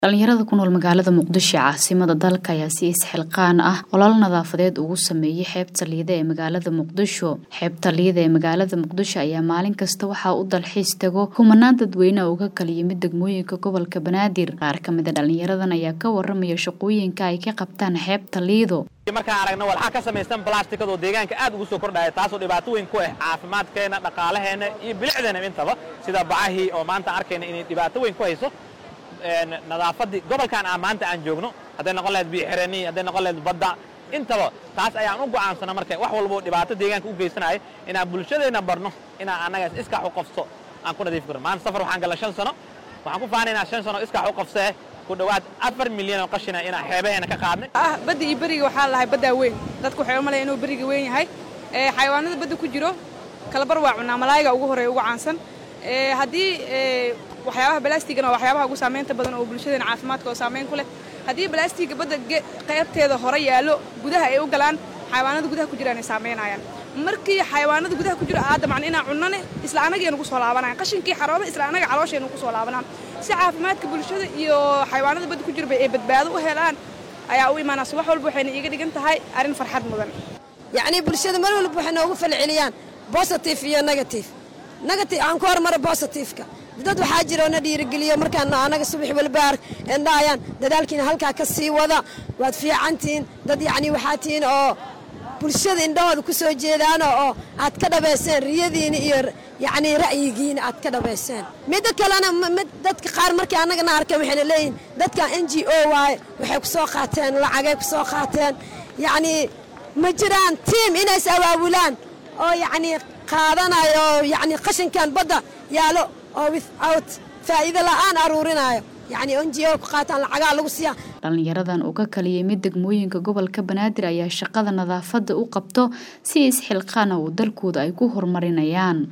dhalinyarada ku nool magaalada muqdisho ee caasimada dalka ayaa si isxilqaan ah olol nadaafadeed ugu sameeyey xeebta liida ee magaalada muqdisho xeebta liida ee magaalada muqdisho ayaa maalin kasta waxaa u dalxiis tago kumanaan dadweyne uga kala yimid degmooyinka gobolka banaadir qaar ka mida dhalinyaradan ayaa ka waramaya shaqooyinka ay ka qabtaan xeebta liido markaan aragno walxaa ka samaysan blastikadoo deegaanka aad ugu soo kordhaya taasoo dhibaato weyn ku ah caafimaadkeenna dhaqaalaheenna iyo bilicdeena intaba sida bacahii oo maanta arkayna inay dhibaato weyn ku hayso nadaafadii gobolkan aan maanta aan joogno hadday noqon lahayd biixiranii hadday noqon lahayd badda intaba taas ayaan u go'aansana marka wax walbo dhibaato deegaanka u geysanaya inaan bulshadeenna barno inaan annaga iskax u qofso aan ku nadiif karno maanta safar waxaan galla shan sano waxaan ku faanaynaa shan sano iskax u qofsee ku dhowaad afar milyan oo qashina inaan xeebaheena ka qaadnay ah badda iyo beriga waxaa lahay baddaa weyn dadku waxay u malaya inuu beriga weyn yahay xayawaanada badda ku jiro kalabar waa cunaa malaayiga ugu horeeya ugu caansan haddii waxyaabaha balaastigana waa waxyaabaha ugu saamaynta badan oo bulshadeena caafimaadka oo saamayn ku leh haddii balaastiga badda qaybteeda hore yaallo gudaha ay u galaan xayawaanada gudaha ku jiraan ay saamaynayaan markii xayawaanada gudaha ku jiro aadda macna inaan cunnane isla annageenu ku soo laabanayan qashinkii xarooba isla annaga calooshaynu ku soo laabanaan si caafimaadka bulshada iyo xayawaanada badda ku jirba ay badbaado u helaan ayaa u imaanaysa wax walba waxayna iiga dhigan tahay arrin farxad mudan yacnii bulshada mar walba waxay noogu falceliyaan bositif iyo negatif negatif aan ku hormaro bositifka dad waxaa jira oo na dhiirigeliyo markaan anaga subax walba endhaayaan dadaalkiina halkaa ka sii wada waad fiicantihiin dad yacnii waxaa tihiin oo bulshada indhahooda ku soo jeedaano oo aad ka dhabayseen riyadiina iyo yacnii ra'yigiina aad ka dhabayseen midda kalena mid dadka qaar markii annagana arkeen waxayna leeyihin dadkan n g o waaye waxay ku soo qaateen lacagay ku soo qaateen yacnii ma jiraan tiim inays awaabulaan oo yacnii qaadanayo oo yacnii qashinkan badda yaalo oo without faa'iido la'aan aruurinaayo yacnii n g o ku qaataan lacagaa lagu siiyaa dhalinyaradan uga kala yimid degmooyinka gobolka banaadir ayaa shaqada nadaafadda u qabto si isxilqaana uu dalkooda ay ku horumarinayaan